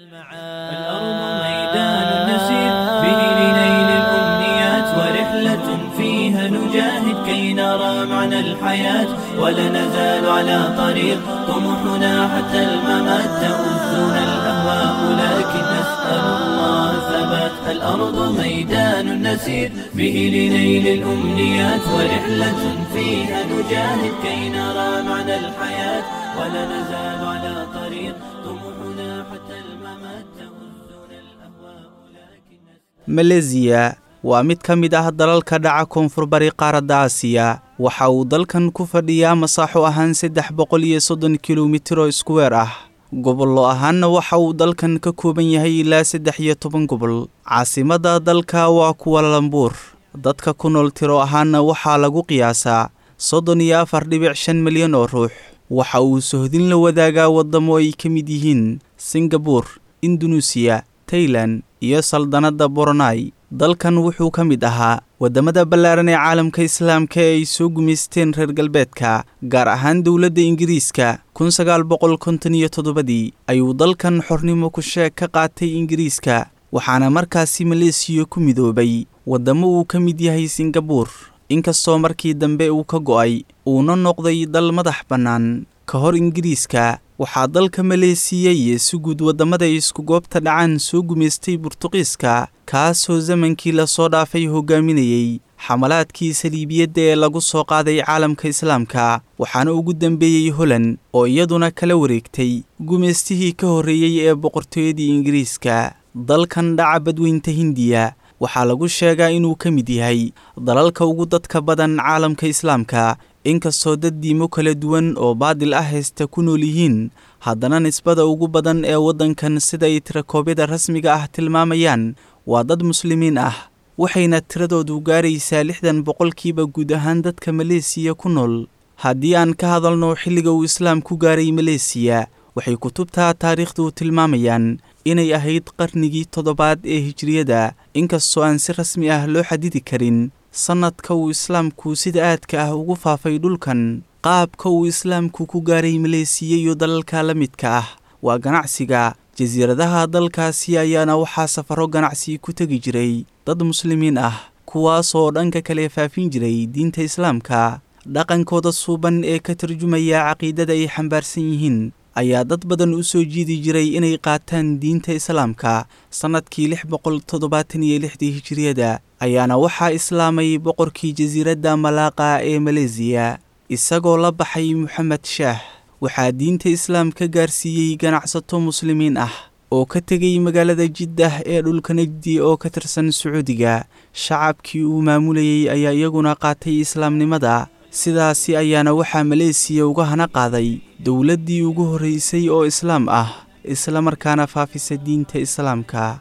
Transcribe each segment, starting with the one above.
الأرض ميدان نسير به لنيل الأمنيات ورحلة فيها نجاهد كي نرى معنى الحياة ولا نزال على طريق طموحنا حتى الممات تؤذنا الأهواء لكن نسأل الله ثبات الأرض ميدان نسير به لنيل الأمنيات ورحلة فيها نجاهد كي نرى معنى الحياة ولا نزال على طريق طموحنا حتى الممات تؤذنا الأهواء لكن maleesiya waa mid ka mid ah dalalka dhaca koonfur bari qaaradda aasiya waxa uu dalkan ku fadhiyaa masaaxo ahaan saddex boqol iyo soddon kilomitir oo iskuweer ah gobollo ahaanna waxa uu dalkan ka kooban yahay ilaa saddex iyo toban gobol caasimadda dalka waa kuwalalambuur dadka ku nool tiro ahaanna waxaa lagu qiyaasaa soddon iyo afar dhibic shan milyan oo ruux waxa uu sohdin la wadaagaa waddamo ay ka mid yihiin singabuur indunuusiya tailan iyo saldanadda boronai dalkan wuxuu ka mid ahaa waddamada ballaaran ee caalamka islaamka ee ay soo gumaysteen reer galbeedka gaar ahaan dowladda ingiriiska kun sagaal boqol konton iyo toddobadii ayuu dalkan xornimo ku sheeg ka qaatay ingiriiska waxaana markaasi maleesiya ku midoobay waddamo uu ka mid yahay singabuur inkastoo markii dambe uu ka go'ay uuna noqday dal madax bannaan ka hor ingiriiska waxaa dalka maleesiya iyo si guud waddamada isku goobta dhacaan soo gumaystay burtuqiiska kaasoo zamankii lasoo dhaafay hogaaminayey xamalaadkii saliibiyadda ee lagu soo qaaday caalamka islaamka waxaana ugu dambeeyey holand oo iyaduna kala wareegtay gumaystihii ka horreeyey ee boqortooyadii ingiriiska dalkan dhaca badweynta hindiya waxaa lagu sheegaa inuu ka mid yahay dalalka ugu dadka badan caalamka islaamka inkastoo dad diimo kala duwan oo baadil ah haysta ku nool yihiin haddana nisbada ugu badan ee waddankan sida ay tirakoobyada rasmiga ah tilmaamayaan waa dad muslimiin ah waxayna tiradoodu gaaraysaa lixdan boqolkiiba guud ahaan dadka maleesiya ku nool haddii aan ka hadalno xilliga uu islaam ku gaaray maleesiya waxay kutubta taariikhdu tilmaamayaan inay ahayd qarnigii toddobaad ee hijriyada inkastoo aan si rasmi ah loo xadidi karin sannadka uu islaamku sida aadka ah ugu faafay dhulkan qaabka uu islaamku ku gaaray maleesiya iyo dalalka la midka ah waa ganacsiga jasiiradaha dalkaasi ayaana waxaa safaro ganacsi ku tegi jiray dad muslimiin ah kuwaasoo dhanka kale faafin jiray diinta islaamka dhaqankooda suuban ee ka tarjumaya caqiidada ay xambaarsan yihiin ayaa dad badan u soo jiidi jiray inay qaataan diinta islaamka sannadkii lix boqol toddobaatan iyo lixdii hijiriyada ayaana waxaa islaamay boqorkii jasiiradda malaaqa ee maleesiya isagoo la baxay moxamed shaah waxaa diinta islaamka gaarsiiyey ganacsato muslimiin ah oo ka tegay magaalada jiddah ee dhulka najdi oo ka tirsan sacuudiga shacabkii uu maamulayey ayaa iyaguna qaatay islaamnimada sidaasi ayaana waxaa maleesiya uga hana qaaday dowladdii ugu horraysay oo islaam ah islamarkaana faafisa diinta islaamka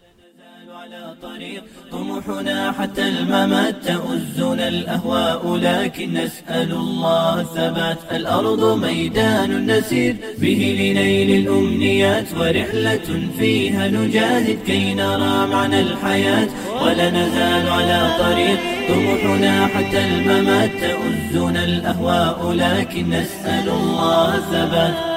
طموحنا حتى الممات تؤزنا الأهواء لكن نسأل الله الثبات الأرض ميدان نسير به لنيل الأمنيات ورحلة فيها نجاهد كي نرى معنى الحياة ولا نزال على طريق طموحنا حتى الممات تؤزنا الأهواء لكن نسأل الله الثبات